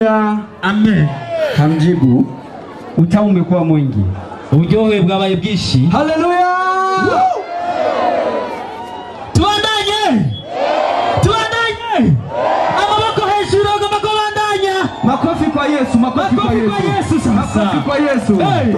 amen kamjibu utamu umekuwa mwingi uburyohe bwabaye bwinshi haleluya tubandanye tubandanye amaboko hejuru agomba kubandanya makofi kwa yesu makofi kwa Makofi yesu kwa Yesu sasa. makofi kwa yesu Hey.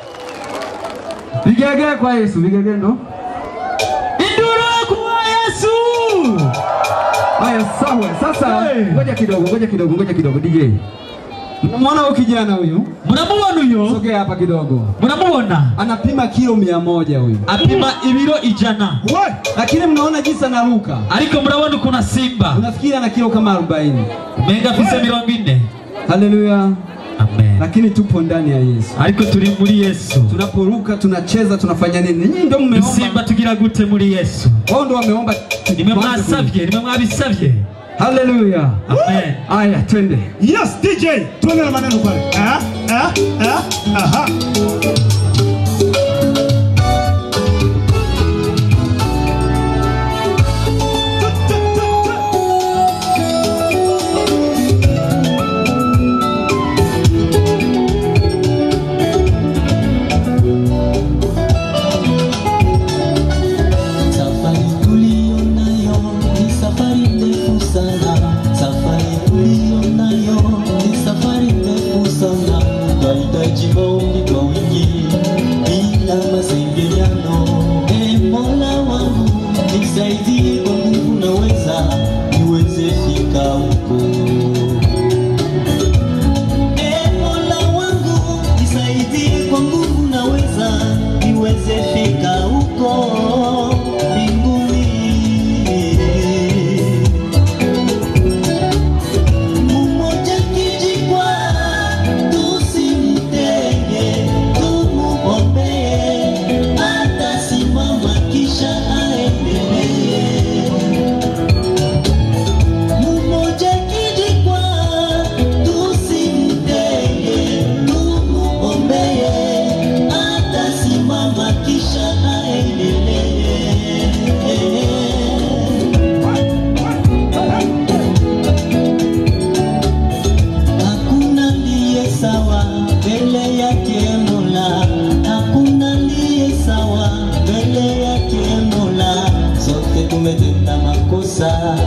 vigege kwa yesu vigege ndo induru kuwa yesu haya sawa sasa Hey. ngoja kidogo ngoja kidogo ngoja kidogo dj mwana huyu kijana huyu muramubona uyu sogea hapa kidogo muramubona anapima kilo mia moja huyu apima ibiro ijana lakini mnaona jinsi anaruka ariko murabona ukuntu asimba unafikiri ana kilo kama 40 menga afise mirongo ine haleluya amen lakini tupo ndani ya yesu ariko turi muri yesu tunaporuka tunacheza tunafanya nini nyinyi ndio simba mmeomba tugira gute muri yesu wao ndio wameomba nimwe mwasavye nimwe mwabisavye haleluya amen aya twende Yes, DJ, tuende na maneno pale. Ah, ah, ah, aha. Safari tuliyo nayo ni safari ndefu sana, safari tuliyo nayo ni safari ndefu sana. Twahitaji maombi kwa wingi bila masengenyano. E Mola wangu nisaidie kwa nguvu naweza niweze fika huko. E Mola wangu nisaidie kwa nguvu naweza niweze fika huko mbinguni. Mmoja kijikwa tusimtenge, tumuombee, atasimama kisha aendelee. Mmoja kijikwa tusimtenge, tumuombee, atasimama kisha aendelee. Hakuna ndiye sawa mbele yake Mola, hakuna ndiye sawa mbele yake Mola. Sote tumetenda makosa,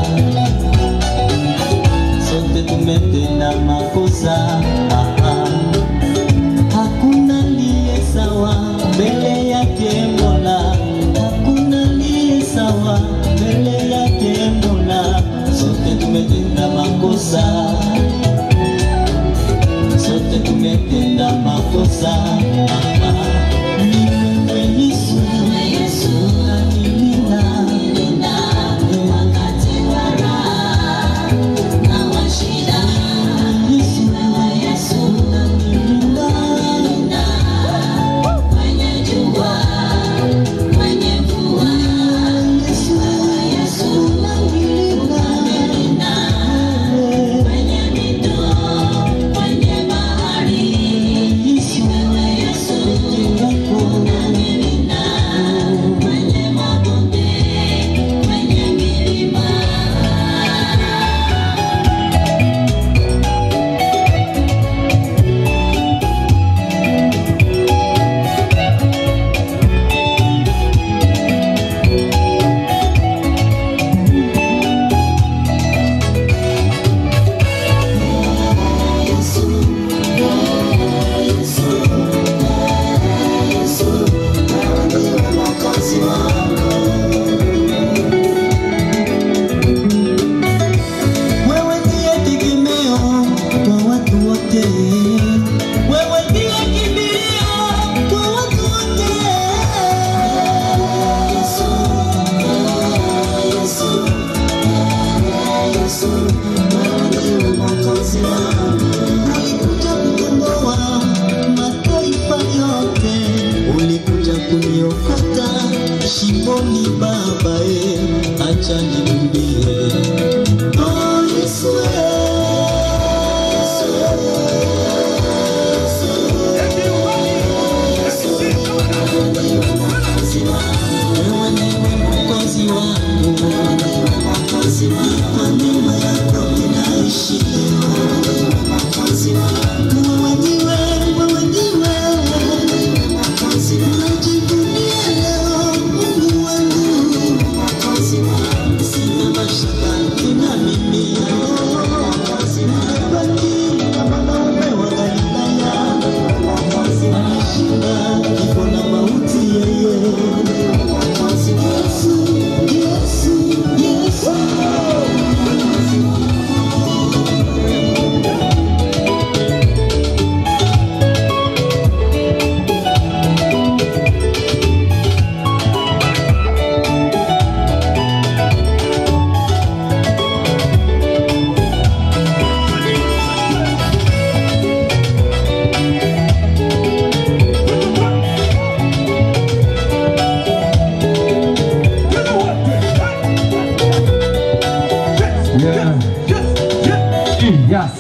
sote tumetenda makosa. Ah, ah. Hakuna ndiye sawa mbele yake Mola, hakuna ndiye sawa mbele yake Mola. Sote tumetenda makosa sote tumetenda makosa. Ah, ah. Ni wewe Yesu, Yesu unanilinda wakati wa raha na wa shida. Yesu, Yesu unanilinda kwenye jua, kwenye mvua. Yesu, Yesu unanilinda kwenye mito, kwenye bahari. Yesu, Yesu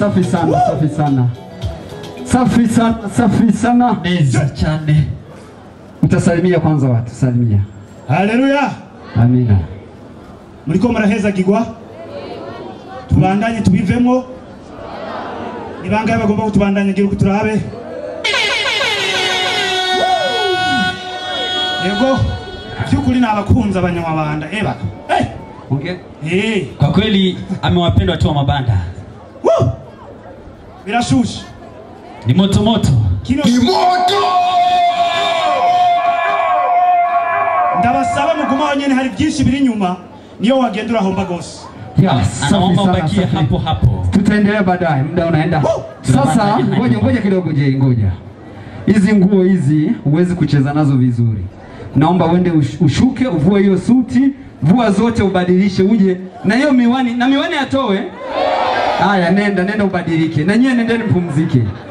safi sana, safi sana, safi sana, safi sana. neza cyane Mtasalimia kwanza watu, salimia. haleluya Amina. muriko murahezagirwa tubandanye tubivemo ni bangahe bagomba kutubandanya gira uko turabe yego by'ukuri ni abakunzi abanyamabanda eba Eh, Ongea. eh, kwa kweli amewapenda watu wa mabanda woo! birashushe ni moto moto kino ndabasaba mugumaho nyene hari byinshi biri inyuma niyo wagenda urahomba gose Yes, safi anaomba sana, ubakie safi. hapo hapo Tutaendelea baadaye, muda unaenda. Sasa Tunabandanya ngoja hadi ngoja kidogo, je, ngoja. Hizi nguo hizi huwezi kucheza nazo vizuri. Naomba uende ush- ushuke, uvue hiyo suti, vua zote, ubadilishe, uje na hiyo miwani, na miwani atoe. Haya, nenda nenda ubadilike, na nyie nendeni mpumzike.